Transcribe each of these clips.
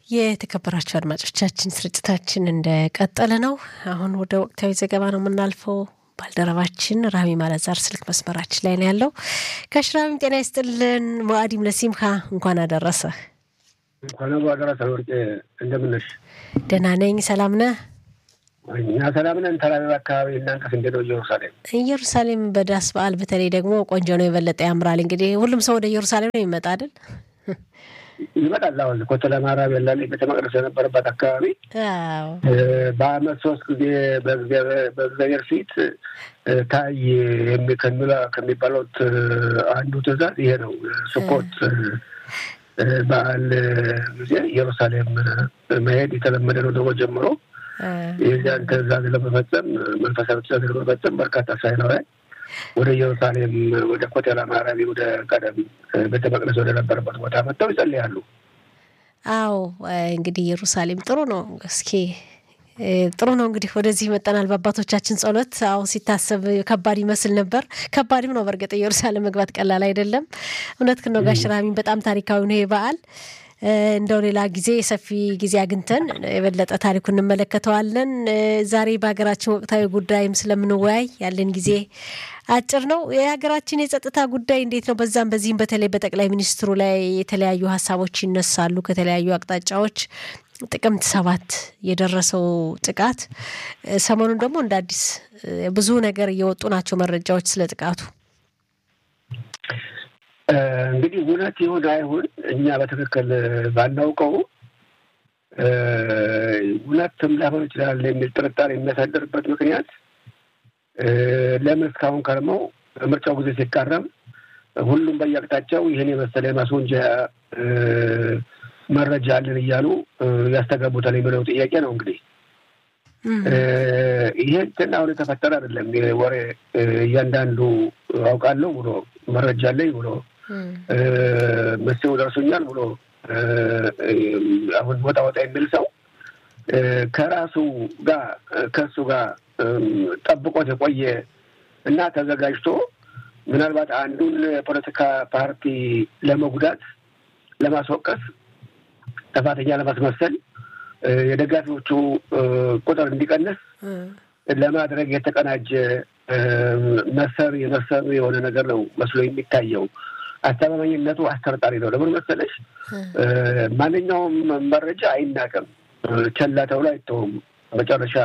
የተከበራቸው አድማጮቻችን ስርጭታችን እንደቀጠለ ነው። አሁን ወደ ወቅታዊ ዘገባ ነው የምናልፈው። ባልደረባችን ራሚ ማለዛር ስልክ መስመራችን ላይ ነው ያለው። ጋሽ ራሚም ጤና ይስጥልን። ሙአዲም ለሲምካ እንኳን አደረሰ። እንኳን አደረሰ ወርቄ፣ እንደምነሽ? ደህና ነኝ። ሰላም ነህ? እኛ ሰላም ነን። ተራራ አካባቢ እናንተስ እንዴት ነው? ኢየሩሳሌም ኢየሩሳሌም በዳስ በዓል በተለይ ደግሞ ቆንጆ ነው፣ የበለጠ ያምራል። እንግዲህ ሁሉም ሰው ወደ ኢየሩሳሌም ነው የሚመጣ አይደል? ይመጣል። አሁን ኮተለ ማርያም ያለ ቤተ መቅደስ የነበረበት አካባቢ በዓመት ሶስት ጊዜ በእግዚአብሔር ፊት ታይ ከሚባሉት አንዱ ትእዛዝ ይሄ ነው። ስኮት በዓል ጊዜ ኢየሩሳሌም መሄድ የተለመደ ነው። ደግሞ ጀምሮ የዚያን ትእዛዝ ለመፈጸም መንፈሳዊ ትእዛዝ ለመፈጸም በርካታ እስራኤላውያን ወደ ኢየሩሳሌም ወደ ኮቴላ ማርያም ወደ ቀደም ቤተ መቅደስ ወደ ነበረበት ቦታ መጥተው ይጸልያሉ። አዎ እንግዲህ ኢየሩሳሌም ጥሩ ነው። እስኪ ጥሩ ነው እንግዲህ ወደዚህ መጠናል። በአባቶቻችን ጸሎት አሁን ሲታሰብ ከባድ ይመስል ነበር። ከባድም ነው በእርግጥ ኢየሩሳሌም መግባት ቀላል አይደለም። እውነት ነው ጋሽ ራሚን በጣም ታሪካዊ ነው ይህ በዓል። እንደው ሌላ ጊዜ ሰፊ ጊዜ አግኝተን የበለጠ ታሪኩ እንመለከተዋለን። ዛሬ በሀገራችን ወቅታዊ ጉዳይም ስለምንወያይ ያለን ጊዜ አጭር ነው። የሀገራችን የጸጥታ ጉዳይ እንዴት ነው? በዛም በዚህም በተለይ በጠቅላይ ሚኒስትሩ ላይ የተለያዩ ሀሳቦች ይነሳሉ ከተለያዩ አቅጣጫዎች። ጥቅምት ሰባት የደረሰው ጥቃት ሰሞኑን ደግሞ እንደ አዲስ ብዙ ነገር እየወጡ ናቸው መረጃዎች ስለ ጥቃቱ። እንግዲህ እውነት ይሁን አይሁን እኛ በትክክል ባናውቀው እውነትም ላይሆን ይችላል የሚል ጥርጣሬ የሚያሳድርበት ምክንያት ለምን እስካሁን ከርመው ምርጫው ጊዜ ሲቃረም ሁሉም በየአቅጣጫው ይህን የመሰለ የማስወንጀያ መረጃ አለን እያሉ ያስተጋቡታል የሚለው ጥያቄ ነው። እንግዲህ ይሄ እንትን አሁን የተፈጠረ አይደለም። ወሬ እያንዳንዱ አውቃለሁ ብሎ መረጃ አለኝ ብሎ መስው ደርሶኛል ብሎ አሁን ወጣ ወጣ የሚል ሰው ከራሱ ጋር ከእሱ ጋር ጠብቆት የቆየ እና ተዘጋጅቶ ምናልባት አንዱን የፖለቲካ ፓርቲ ለመጉዳት ለማስወቀስ ጥፋተኛ ለማስመሰል የደጋፊዎቹ ቁጥር እንዲቀንስ ለማድረግ የተቀናጀ መሰሪ መሰሪ የሆነ ነገር ነው መስሎ የሚታየው። አስተማማኝነቱ አስተርጣሪ ነው። ለምን መሰለሽ? ማንኛውም መረጃ አይናቅም፣ ቸላ ተብሎ አይተውም። መጨረሻ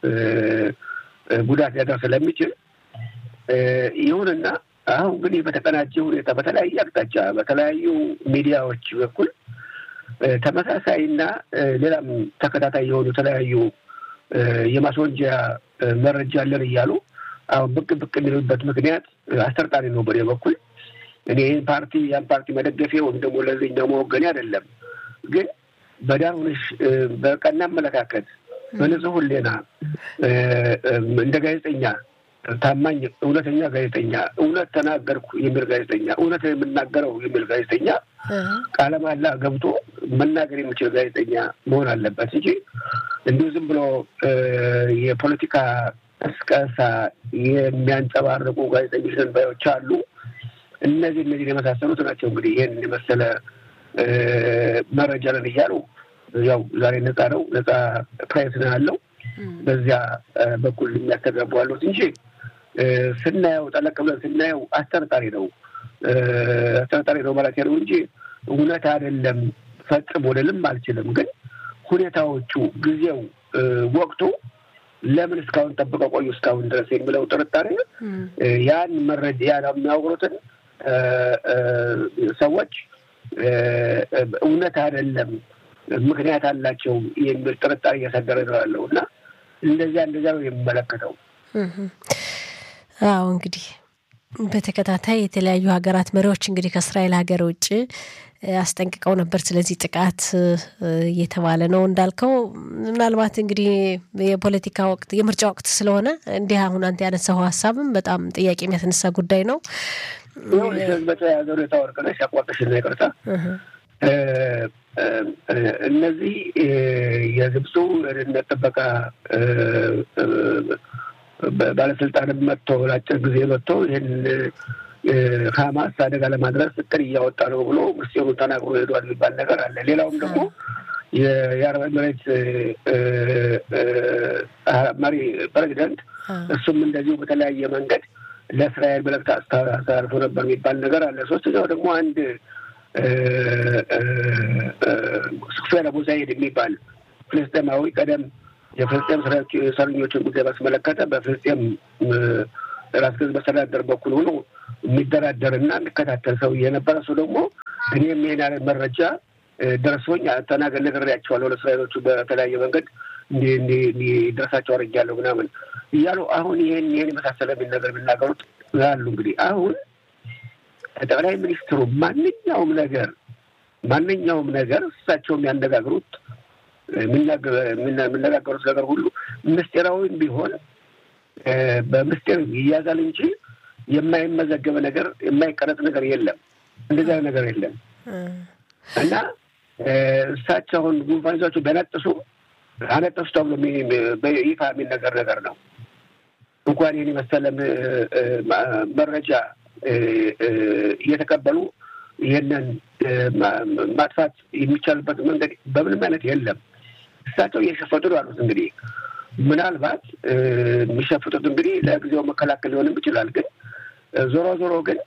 ጉዳት ሊያደርስ ስለሚችል ይሁንና አሁን ግን በተቀናጀ ሁኔታ በተለያየ አቅጣጫ በተለያዩ ሚዲያዎች በኩል ተመሳሳይና ሌላም ተከታታይ የሆኑ የተለያዩ የማስወንጀያ መረጃ አለን እያሉ አሁን ብቅ ብቅ የሚሉበት ምክንያት አስተርጣሪ ነው። በኔ በኩል እኔ ይህን ፓርቲ ያን ፓርቲ መደገፌ ወይም ደግሞ ለዚህኛው መወገኔ አይደለም። ግን በዳር ሆነሽ በቀና አመለካከት በንጹህ ሕሊና እንደ ጋዜጠኛ ታማኝ እውነተኛ ጋዜጠኛ እውነት ተናገርኩ የሚል ጋዜጠኛ እውነት የምናገረው የሚል ጋዜጠኛ ቃለ መሃላ ገብቶ መናገር የሚችል ጋዜጠኛ መሆን አለበት እንጂ እንዲሁ ዝም ብሎ የፖለቲካ ቀስቀሳ የሚያንጸባርቁ ጋዜጠኞች ባዮች አሉ። እነዚህ እነዚህን የመሳሰሉት ናቸው እንግዲህ ይህን የመሰለ መረጃ ነን እያሉ ያው ዛሬ ነፃ ነው ነፃ ፕሬስ ነው ያለው በዚያ በኩል የሚያስተጋቡ አሉት እንጂ ስናየው ጠለቅ ብለን ስናየው አስጠርጣሪ ነው አስጠርጣሪ ነው ማለት ነው እንጂ እውነት አይደለም ፈጽሞ ልልም አልችልም። ግን ሁኔታዎቹ፣ ጊዜው፣ ወቅቱ ለምን እስካሁን ጠብቀው ቆዩ እስካሁን ድረስ የሚለው ጥርጣሬ ያን መረጃ ያን የሚያወሩትን ሰዎች እውነት አይደለም ምክንያት አላቸው የሚል ጥርጣሬ እያሳደረ ነው ያለው እና እንደዚያ እንደዚያ ነው የሚመለከተው። አዎ እንግዲህ በተከታታይ የተለያዩ ሀገራት መሪዎች እንግዲህ ከእስራኤል ሀገር ውጭ አስጠንቅቀው ነበር። ስለዚህ ጥቃት እየተባለ ነው እንዳልከው። ምናልባት እንግዲህ የፖለቲካ ወቅት የምርጫ ወቅት ስለሆነ እንዲህ አሁን አንተ ያነሳው ሀሳብም በጣም ጥያቄ የሚያስነሳ ጉዳይ ነው። በተያያዘ ሁኔታ ወርቅነሽ ያቋርጥሽና ይቅርታ እነዚህ የግብፁ የደህንነት ጥበቃ ባለስልጣንም መጥቶ ለአጭር ጊዜ መጥቶ ይህን ሀማስ አደጋ ለማድረስ እቅድ እያወጣ ነው ብሎ ምስጢሩን ተናግሮ ሄዷል የሚባል ነገር አለ። ሌላውም ደግሞ የአረብ ኤምሬት መሪ ፕሬዚደንት እሱም እንደዚሁ በተለያየ መንገድ ለእስራኤል መልእክት አስተላልፎ ነበር የሚባል ነገር አለ። ሶስተኛው ደግሞ አንድ ሱፌር አቡ ዛይድ የሚባል ፍልስጤማዊ ቀደም የፍልስጤም እስረኞችን ጉዳይ ባስመለከተ በፍልስጤም ራስ ገዝ መስተዳደር በኩል ሆኖ የሚደራደርና የሚከታተል ሰው የነበረ ሰው ደግሞ እኔም ይሄን ያለ መረጃ ደርሶኝ ተናገር ነግሬያቸዋለሁ ለእስራኤሎቹ በተለያየ መንገድ እንዲደርሳቸው አድርጌያለሁ ምናምን እያሉ አሁን ይህን ይህን የመሳሰለ የሚል ነገር የሚናገሩት አሉ። እንግዲህ አሁን ጠቅላይ ሚኒስትሩ ማንኛውም ነገር ማንኛውም ነገር እሳቸው የሚያነጋግሩት የሚነጋገሩት ነገር ሁሉ ምስጢራዊም ቢሆን በምስጢር ይያዛል እንጂ የማይመዘገበ ነገር የማይቀረጥ ነገር የለም። እንደዚያ ነገር የለም እና እሳቸው አሁን ጉንፋን ይዟቸው ቢያነጥሱ አነጠሱ ተብሎ በይፋ የሚነገር ነገር ነው። እንኳን ይህን የመሰለ መረጃ እየተቀበሉ ይህንን ማጥፋት የሚቻልበት መንገድ በምንም አይነት የለም። እሳቸው እየሸፈጡ ነው ያሉት። እንግዲህ ምናልባት የሚሸፍጡት እንግዲህ ለጊዜው መከላከል ሊሆንም ይችላል። ግን ዞሮ ዞሮ ግን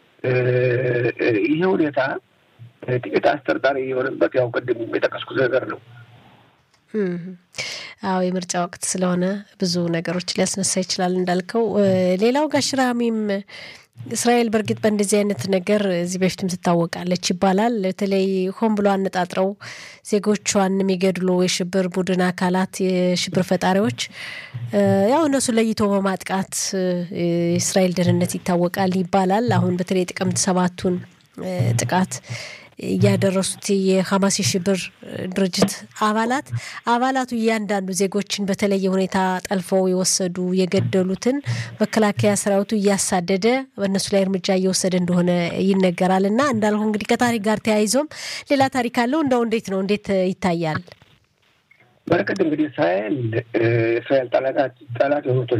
ይሄ ሁኔታ ጥቂት አስጠርጣሪ የሆነበት ያው ቅድም የጠቀስኩት ነገር ነው። አዎ የምርጫ ወቅት ስለሆነ ብዙ ነገሮች ሊያስነሳ ይችላል እንዳልከው። ሌላው ጋሽ ራሚም እስራኤል በእርግጥ በእንደዚህ አይነት ነገር እዚህ በፊትም ትታወቃለች ይባላል። በተለይ ሆን ብሎ አነጣጥረው ዜጎቿን የሚገድሉ የሽብር ቡድን አካላት የሽብር ፈጣሪዎች ያው እነሱ ለይቶ በማጥቃት የእስራኤል ደህንነት ይታወቃል ይባላል። አሁን በተለይ ጥቅምት ሰባቱን ጥቃት እያደረሱት የሀማስ የሽብር ድርጅት አባላት አባላቱ እያንዳንዱ ዜጎችን በተለየ ሁኔታ ጠልፈው የወሰዱ የገደሉትን መከላከያ ሰራዊቱ እያሳደደ በእነሱ ላይ እርምጃ እየወሰደ እንደሆነ ይነገራል። እና እንዳልሁ እንግዲህ ከታሪክ ጋር ተያይዞም ሌላ ታሪክ አለው። እንደው እንዴት ነው እንዴት ይታያል? በረከት እንግዲህ እስራኤል እስራኤል ጠላት የሆኑትን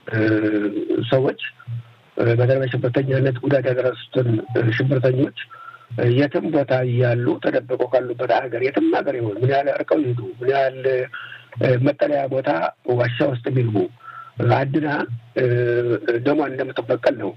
ሰዎች በተለይ በሽብርተኛነት ጉዳት ያደረሱትን ሽብርተኞች የትም ቦታ እያሉ ተደብቀው ካሉበት ሀገር የትም ሀገር ይሆን ምን ያህል እርቀው ይሄዱ ምን ያህል መጠለያ ቦታ ዋሻ ውስጥ የሚልቡ አድና ደሟን እንደምትበቀል ነው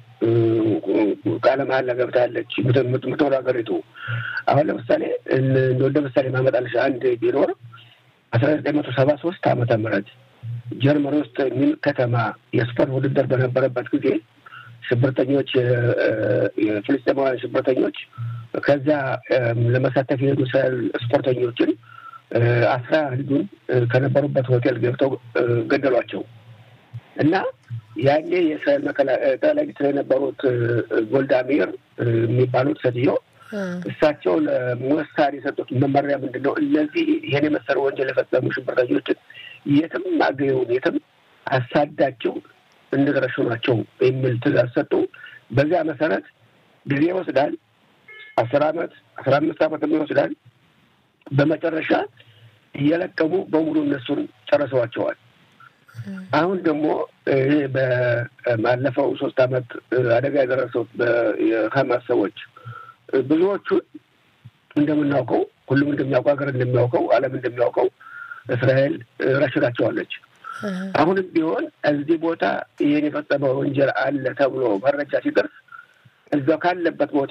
ቃለ መሀላ ገብታለች የምትኖር ሀገሪቱ። አሁን ለምሳሌ እንደ ምሳሌ ማመጣልሽ አንድ ቢኖር አስራ ዘጠኝ መቶ ሰባ ሶስት ዓመተ ምህረት ጀርመን ውስጥ ሚን ከተማ የስፖርት ውድድር በነበረበት ጊዜ ሽብርተኞች የፍልስጤማውያን ሽብርተኞች ከዚያ ለመሳተፍ የሄዱ እስራኤል ስፖርተኞችን አስራ አንዱን ከነበሩበት ሆቴል ገብተው ገደሏቸው እና ያኔ የእስራኤል ጠቅላይ ሚኒስትር የነበሩት ጎልዳ ሜር የሚባሉት ሴትዮ እሳቸው ለሞሳድ የሰጡት መመሪያ ምንድን ነው? እነዚህ ይህን የመሰለ ወንጀል የፈጸሙ ሽብርተኞችን የትም አገኘውን የትም አሳዳቸው እንደደረሱ ናቸው የሚል ትእዛዝ ሰጡ። በዚያ መሰረት ጊዜ ይወስዳል። አስር አመት አስራ አምስት አመት ይወስዳል። በመጨረሻ እየለቀሙ በሙሉ እነሱን ጨርሰዋቸዋል። አሁን ደግሞ ይሄ ባለፈው ሶስት አመት አደጋ የደረሰው የሀማስ ሰዎች ብዙዎቹን እንደምናውቀው ሁሉም እንደሚያውቀው ሀገር እንደሚያውቀው ዓለም እንደሚያውቀው እስራኤል ረሽናቸዋለች። አሁንም ቢሆን እዚህ ቦታ ይህን የፈጸመ ወንጀል አለ ተብሎ መረጃ ሲደርስ እዛው ካለበት ቦታ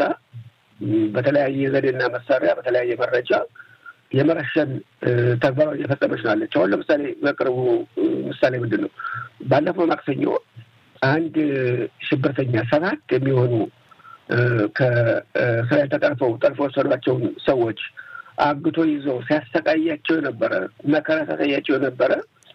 በተለያየ ዘዴና መሳሪያ በተለያየ መረጃ የመረሸን ተግባራዊ እየፈጸመች ናለች። አሁን ለምሳሌ በቅርቡ ምሳሌ ምንድን ነው? ባለፈው ማክሰኞ አንድ ሽብርተኛ ሰባት የሚሆኑ ከእስራኤል ተጠርፈው ጠልፎ ወሰዷቸውን ሰዎች አግቶ ይዘው ሲያሰቃያቸው የነበረ መከራ ሲያሳያቸው የነበረ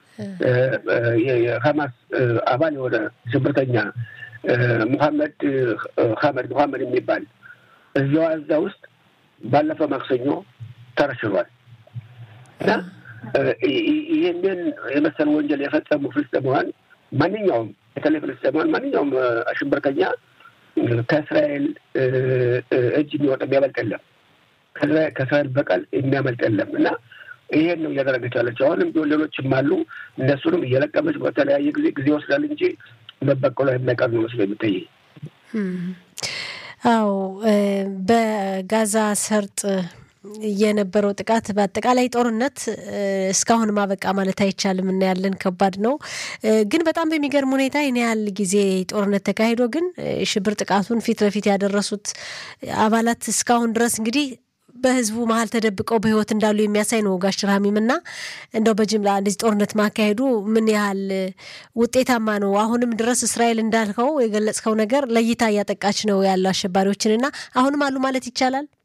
የሀማስ አባል የሆነ ሽብርተኛ ሙሐመድ ሀመድ ሙሐመድ የሚባል እዚያው እዛ ውስጥ ባለፈው ማክሰኞ ተረሽኗል እና ይህንን የመሰል ወንጀል የፈጸሙ ፍልስጤማውያን ማንኛውም በተለይ ፍልስጤማውያን ማንኛውም ሽብርተኛ ከእስራኤል እጅ የሚወጣ የሚያመልጥ የለም። ከእስራኤል በቀል የሚያመልጥ የለም እና ይሄን ነው እያደረገች ያለችው። አሁንም ቢሆን ሌሎችም አሉ። እነሱንም እየለቀመች በተለያየ ጊዜ ጊዜ ይወስዳል እንጂ መበቀሏ የማይቀር ነው መስሎ የሚታይ። አዎ በጋዛ ሰርጥ የነበረው ጥቃት በአጠቃላይ ጦርነት እስካሁን ማበቃ ማለት አይቻልም። እናያለን። ከባድ ነው። ግን በጣም በሚገርም ሁኔታ ይህን ያህል ጊዜ ጦርነት ተካሂዶ ግን ሽብር ጥቃቱን ፊት ለፊት ያደረሱት አባላት እስካሁን ድረስ እንግዲህ በህዝቡ መሀል ተደብቀው በህይወት እንዳሉ የሚያሳይ ነው። ጋሽ ራሚም እና እንደው በጅምላ እንደዚህ ጦርነት ማካሄዱ ምን ያህል ውጤታማ ነው? አሁንም ድረስ እስራኤል እንዳልከው የገለጽከው ነገር ለይታ እያጠቃች ነው ያለው አሸባሪዎችን እና አሁንም አሉ ማለት ይቻላል።